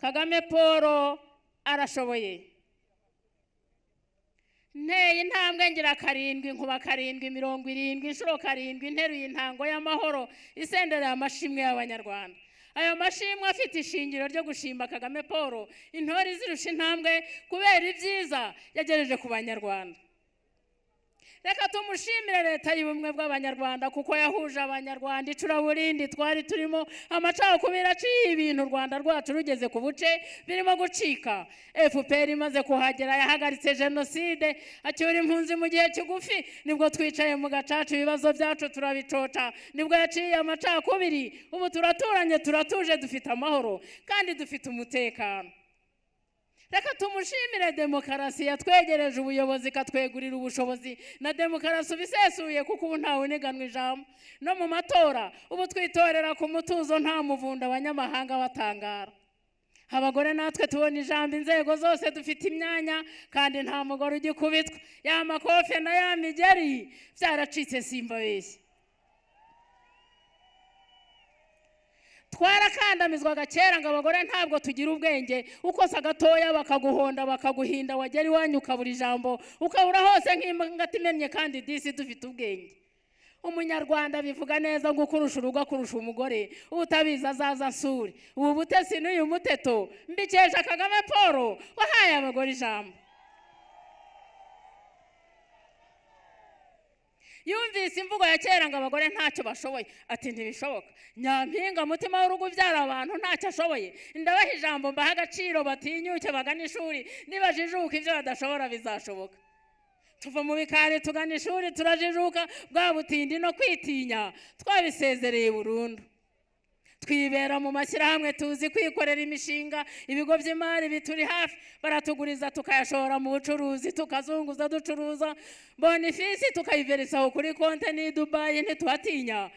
kagame paul arashoboye nteye intambwe ngira karindwi nkuba karindwi mirongo irindwi inshuro karindwi nteruye intango y'amahoro isendera ya mashimwe y'abanyarwanda ayo mashimwe afite ishingiro ryo gushimba kagame paul intore zirusha intambwe kubera ibyiza yagejeje ku banyarwanda reka tumushimire leta y'ubumwe bw'abanyarwanda kuko yahuje abanyarwanda icuraburindi twari turimo amacakubiri aciye ibintu u rwanda rwacu rugeze ku buce birimo gucika fpr imaze kuhagera yahagaritse jenoside acyura impunzi mu gihe kigufi nibwo twicaye mu gacaca ibibazo byacu turabicoca nibwo yaciye amacakubiri ubu turaturanye turatuje dufite amahoro kandi dufite umutekano reka tumushimire demokarasi yatwegereje ubuyobozi ikatwegurira ubushobozi na demokarasi ubisesuye kuko ubu ntawe uniganwa ijambo no mu matora ubu twitorera ku mutuzo nta muvunda abanyamahanga batangara abagore natwe tubona ijambo inzego zose dufite imyanya kandi nta mugore ugikubitwa ya makofe na ya migeri byaracitse simbabeshye twarakandamizwaga kera ngo abagore ntabwo tugira ubwenge ukosa gatoya bakaguhonda bakaguhinda wagera iwanyu ukabura ijambo ukabura hose nk'imbangati imennye kandi disi dufite ubwenge umunyarwanda bivuga neza ngo ukurusha urugo akurusha umugore utabizi azaza nsure ubu butesi n'uyu muteto mbikesha kagame paul wahaye abagore ijambo yumvise imvugo ya kera ngo abagore ntacyo bashoboye ati ntibishoboka nyampinga mutima w'urugo ubyara abantu ntacyo ashoboye ndabaha ijambo mbaha agaciro batinyuke bagana ishuri nibajijuka ibyo badashobora bizashoboka tuva mu bikari tugana ishuri turajijuka bwa butindi no kwitinya twabisezereye burundu twibera mu mashyirahamwe tuzi kwikorera imishinga ibigo by'imari bituri hafi baratuguriza tukayashora mu bucuruzi tukazunguza ducuruza bonifisi tukayiverisaho kuri konti ni dubayi ntitubatinya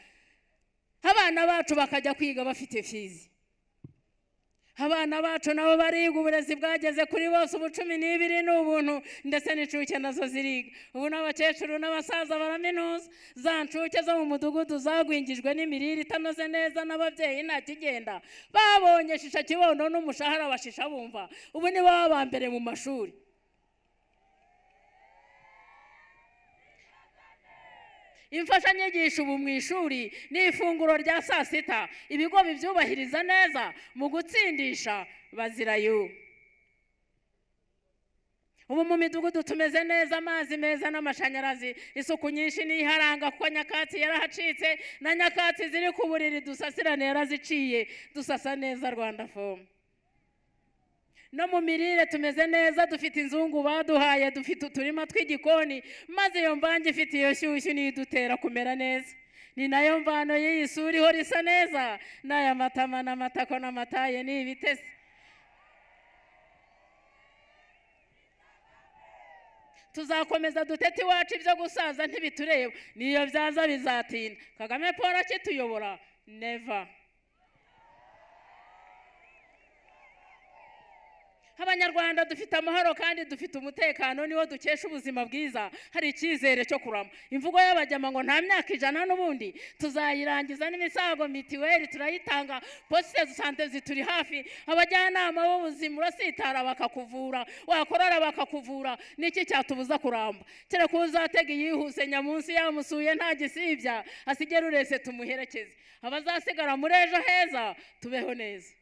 abana bacu bakajya kwiga bafite fizi abana bacu nabo bariga uburezi bwageze kuri bose ubucumi n'ibiri ni ubuntu ndetse n'incuke nazo ziriga ubu n'abakecuru n'abasaza baraminuza za ncuke zo mu mudugudu zagwingijwe n'imirire itanoze neza n'ababyeyi ntakigenda babonye shisha kibondo n'umushahara bashisha bumva ubu ni baba mbere mu mashuri imfashanyigisho ubu mu ishuri ni ifunguro rya saa sita ibigo bibyubahiriza neza mu gutsindisha bazirayo ubu mu midugudu tumeze neza amazi meza n'amashanyarazi isuku nyinshi niyo iharanga kuko nyakatsi yarahacitse na nyakatsi ziri ku buriri dusasirane yaraziciye dusasa neza rwanda fomu no mu mirire tumeze neza dufite inzungu baduhaye dufite uturima tw'igikoni maze iyo mvange ifite iyo shyushyu niyo idutera kumera neza ni nayo mvano y'iyi sura ihora isa neza n'aya matama n'amatako n'amataye ni ibitesi tuzakomeza dutete iwacu ibyo gusaza ntibitureba niyo byaza bizatinda kagame paul akituyobora neva abanyarwanda dufite amahoro kandi dufite umutekano niwo dukesha ubuzima bwiza hari icyizere cyo kurama imvugo y'abajyama ngo nta myaka ijana n'ubundi tuzayirangiza n'imisago mitiweli turayitanga posite sante zituri hafi abajyanama b'ubuzima urasitara bakakuvura wakorora bakakuvura niki cyatubuza kuramba kereka uzatega iyihuse nyamunsi yamusuye nta gisibya asigera urese tumuherekeze abazasigara muri ejo heza tubeho neza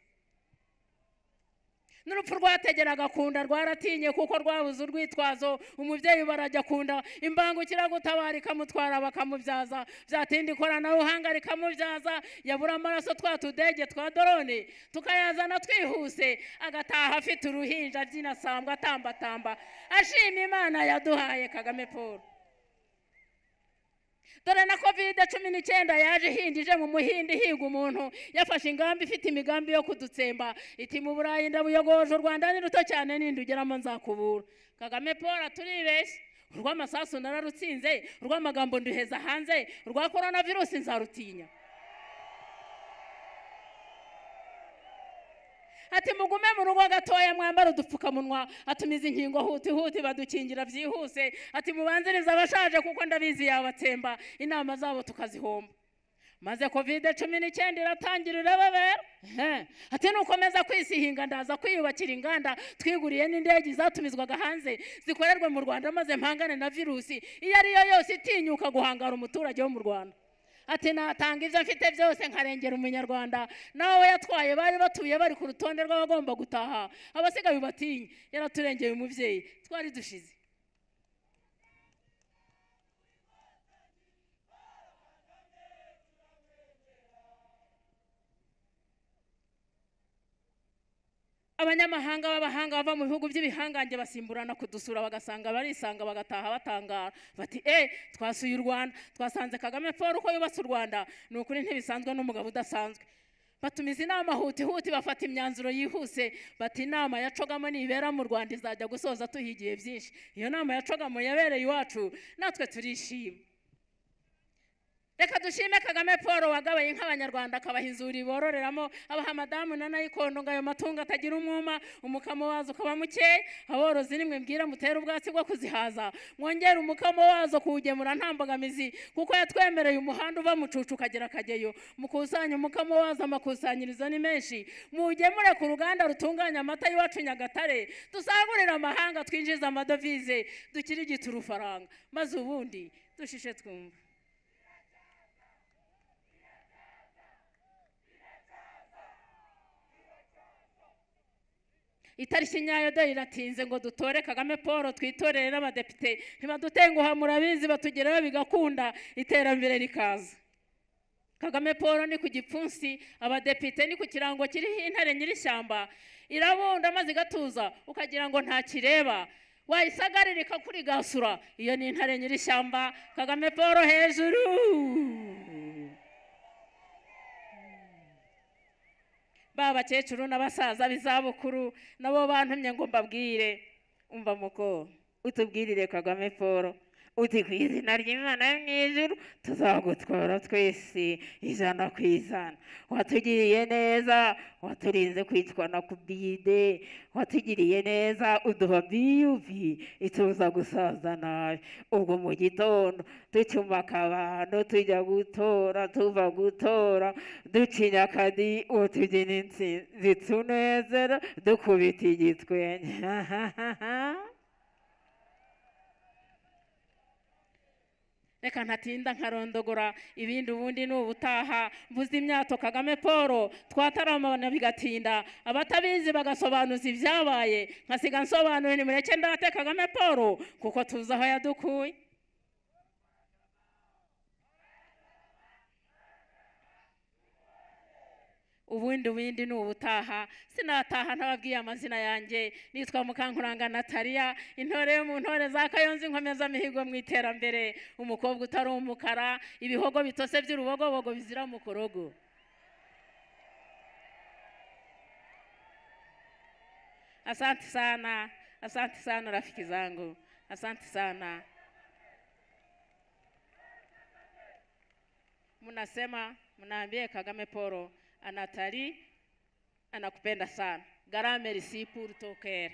n'urupfu rwategeraga kunda rwaratinye kuko rwabuze urwitwazo umubyeyi barajya akunda imbangukiragutabara ikamutwara bakamubyaza byatinda ikoranabuhanga rikamubyaza yabura amaraso twa tudege twa dorone tukayazana twihuse agataha afite uruhinja abyinasambwa atambatamba ashima imana yaduhaye kagame paul dore na kovide cumi n'icyenda yaje ihindije mu muhindi ihiga umuntu yafashe ingamba ifite imigambi yo kudutsemba iti mu burayi ndabuyogoje u rwanda ni ruto cyane ninde ugeramo nzakubura kagame paul turibeshye urw'amasasu nararutsinze urw'amagambo nduheza hanze urwa korona virusi nzarutinya ati mugume mu rugo gatoya mwambara udupfukamunwa atumiza inkingo huti huti badukingira byihuse ati mubanzirize abashaje kuko ndabizi yabatsemba inama zabo tukazihomba maze kovide cumi n'icyenda iratangira irababera Ehe. ati nukomeza kwisihinga ndaza kwiyubakira inganda twiguriye n'indege zatumizwaga hanze zikorerwe mu rwanda maze mpangane na virusi iyo ari yo yose itinyuka guhangara umuturage wo mu rwanda ati natanga ibyo mfite byose nkarengera umunyarwanda nawe yatwaye bari batuye bari ku rutonde rw'abagomba gutaha abasigaye batinye yaraturengeye umubyeyi twari dushize abanyamahanga b'abahanga bava mu bihugu by'ibihangange basimburana kudusura bagasanga barisanga bagataha batangara bati e twasuye u rwanda twasanze kagame paul uko yubatse u rwanda ni ukuri ntibisanzwe n'umugabo udasanzwe batumiza inama hutihuti bafata imyanzuro yihuse bati inama ya cogamo nibera mu rwanda izajya gusoza tuhigiye byinshi iyo nama ya cogamo yabereye iwacu natwe turishima reka dushime kagame paul wagabaye nk'abanyarwanda akabaha inzuri bororeramo abaha madamu na nayikondo ngo ayo matungo atagira umwuma umukamo wazo ukaba mukeya aborozi nimwe mbwira mutere ubwatsi bwo kuzihaza mwongere umukamo wazo kuwugemura nta mbogamizi kuko yatwemereye umuhanda uva mu cucu ukagera kageyo mukusanye umukamo wazo amakusanyirizo ni menshi muwugemure ku ruganda rutunganya amata y'iwacu nyagatare dusagurire amahanga twinjize amadovize dukirigite urufaranga maze ubundi dushishe twumva itariki nyayo do iratinze ngo dutore kagame paul twitorere n'abadepite ntibadutenguha murabizi batugeraho bigakunda iterambere rikaza kagame paul ni ku gipfunsi abadepite ni ku kirango kiriho intare nyirishyamba irabunda maze igatuza ukagira ngo ntakireba wayisagarira ikakurigasura iyo ni intare nyirishyamba kagame paul hejuru ba bakecuru n'abasaza b'izabukuru nabo bantumye ngo mbabwire umva muko utubwirire kagame paul uti ku izina ry'imana yo mu ijuru tuzagutwara twese ijana ku ijana watugiriye neza waturinze kwitwana ku bide watugiriye neza uduha biyubi ituza gusaza nabi ubwo mu gitondo ducumaka abantu tujya gutora tuva gutora ducinya akadi utugena insinzi tunezera dukubita igitwenge reka ntatinda nkarondogora ibindi ubundi ni ubutaha mvuze imyato kagame paul twataramana bigatinda abatabizi bagasobanuza ibyabaye nkasiga nsobanura nimureke ndate kagame paul kuko tuzi aho yadukuye ubundi ubundi ni ubutaha sinataha ntababwiye amazina yanjye nitwa mukankuranga nataliya intore yo mu ntore za kayonza inkomeza mihigo mu iterambere umukobwa utari umukara ibihogo bitose by'urubogobogo bizira mu kurogo asante sana asante sana rafiki zangu asante sana mnasema mnaambie kagame poro anatali anakupenda sana galame risi purtoker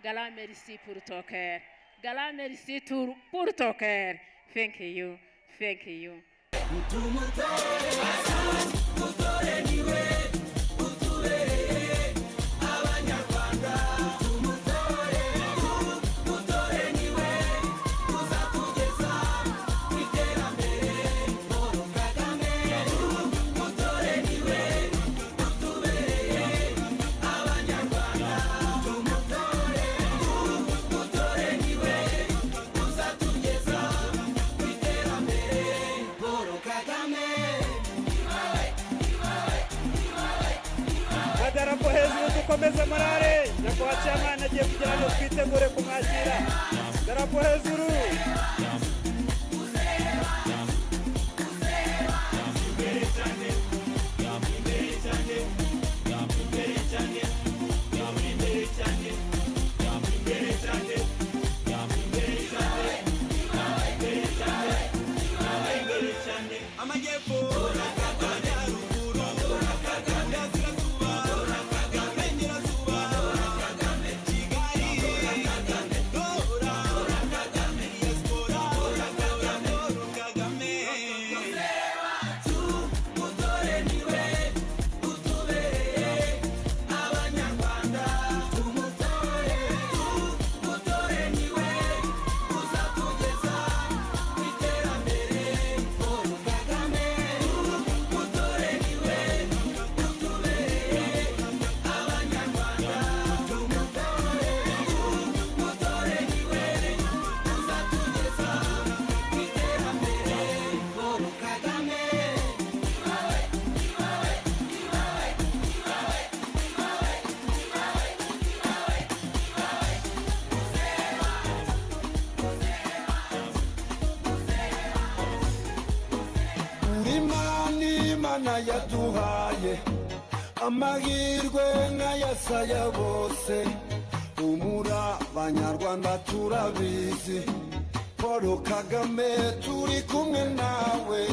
galame risi purtoker galame risi tur- purtoker thank you thank you madarapo hejuru dukomeze morale nyakubahwa cyamani agiye kugira ngo twitegure kumwakira darapo hejuru imana yaduhaye amahirwe nk'ayasaya bose humura banyarwanda turabizi paul kagame turi kumwe nawe